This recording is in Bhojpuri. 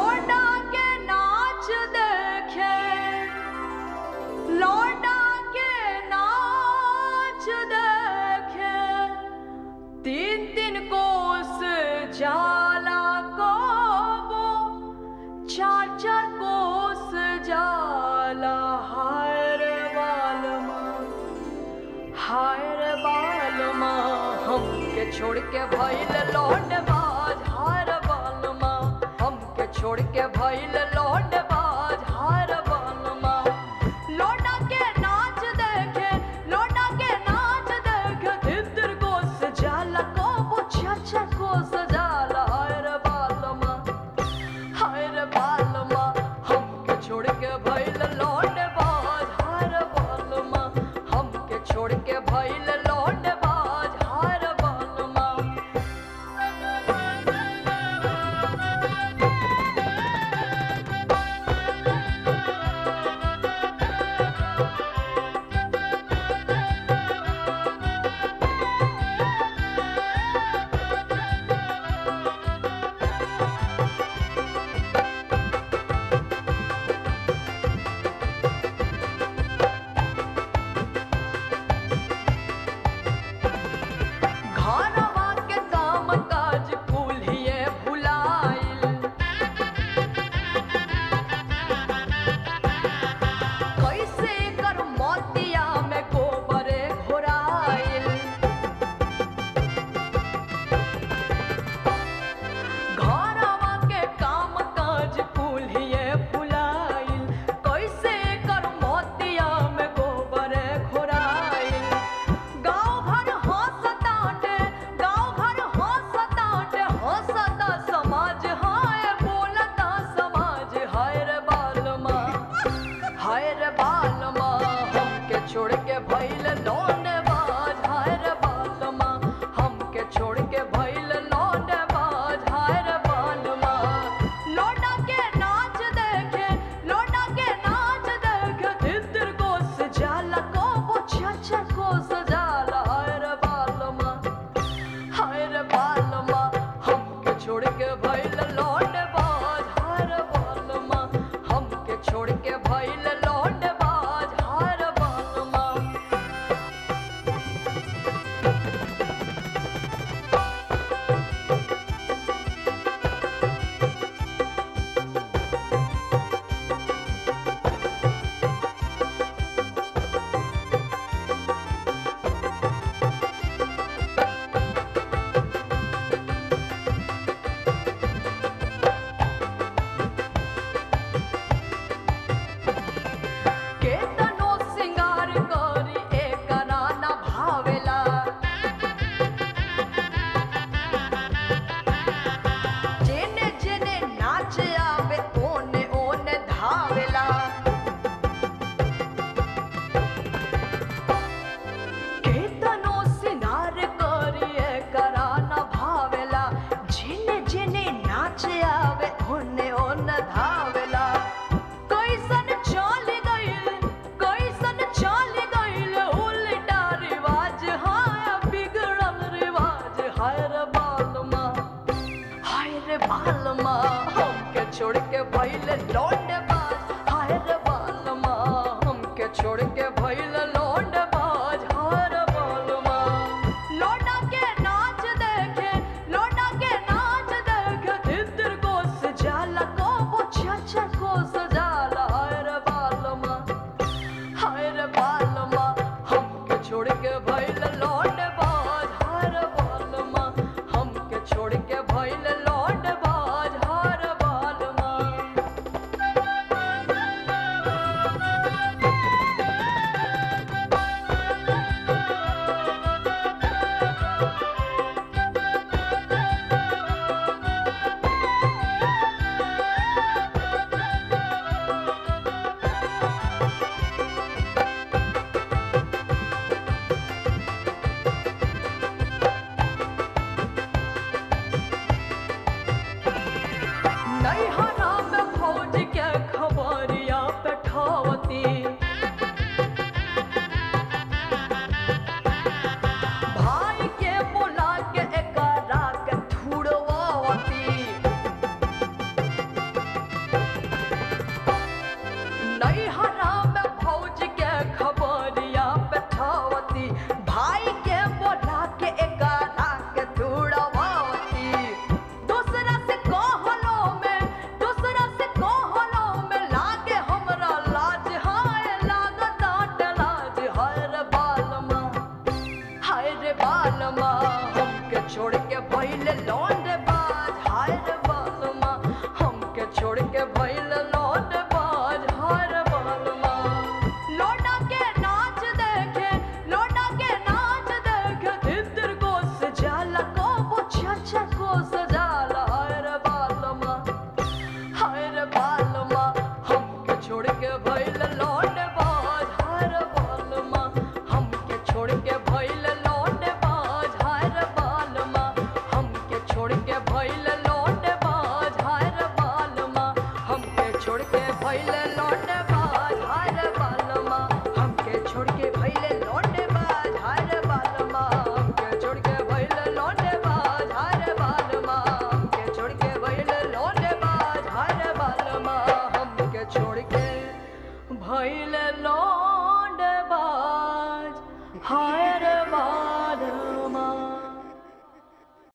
लौंडा के नाच देखे लौंडा के नाच देखे तीन तीन कोस जाला कोबो चार चार कोस जाला हाय रे बालमा हाय रे बालमा हमके छोड़ के भइल लौंड बाज हाय रे बालमा हमके छोड़ के भइल लौंड बाज हाय रे बालमा लौंडा के नाच देखे लौंडा के नाच देखे तितर को सजाला को वो चाचा को सजाला हाय रे बालमा हाय रे बालमा हमके छोड़ के भइल लौंड बाज हाय रे बालमा हमके छोड़ के भइल लौंड बाज हाय रे बालमा घरवा के काम काज कुल्हिए भुलाइल कैसे कर मोतिया में गोबरे घोराइल घरवा के काम काज कुल्हिए भुलाइल कैसे कर मोतिया में गोबरे घोराइल गाँव भर हंसताटे गाँव भर हंसताटे हंसता समाज हाय बोलता समाज हाय रे बालमा हाय रे बालमा हमके छोड़ के भइल लौंड बाज हाय रे बालमा हमके छोड़ के भइल लौंड बाज हाय रे बालमा लौंडा के नाच देखे लौंडा के नाच देखे तितर को सजाला को वो चाचा को सजाला हाय रे बालमा हाय रे बालमा हमके छोड़ के भइल लौंड बाज हाय रे बालमा हमके छोड़ के भइल लौंड बाज हाय रे बालमा केतनो सिंगार करी एकरा न भावेला जेने जेने नाच आवे ओने ओने धावेला केतनो सिंगार करी एकरा न भावेला जेने जेने नाच आवे ओने ओने धावेला कैसन चल गइल कैसन चल गइल उल्टा रिवाज हाय बिगड़ल रिवाज हाय रे बालमा हाय रे बालमा हमके छोड़ के भइल लौंड बाज हाय रे बालमा हमके छोड़ के भइल लौंड बाज हाय रे बालमा लौंडा के नाच देखे लौंडा के नाच देखे तितर को सजाला को वो चाचा को सजाला हाय रे बालमा हाय रे बालमा हमके छोड़ के भइल लौंड बाज हाय रे बालमा हमके छोड़ के भइल लौंड बाज हाय रे बालमा नैहरा में फौज के खबरिया पेठावती भाई के बोला के एकरा के थुड़वावती छोड़ के भइल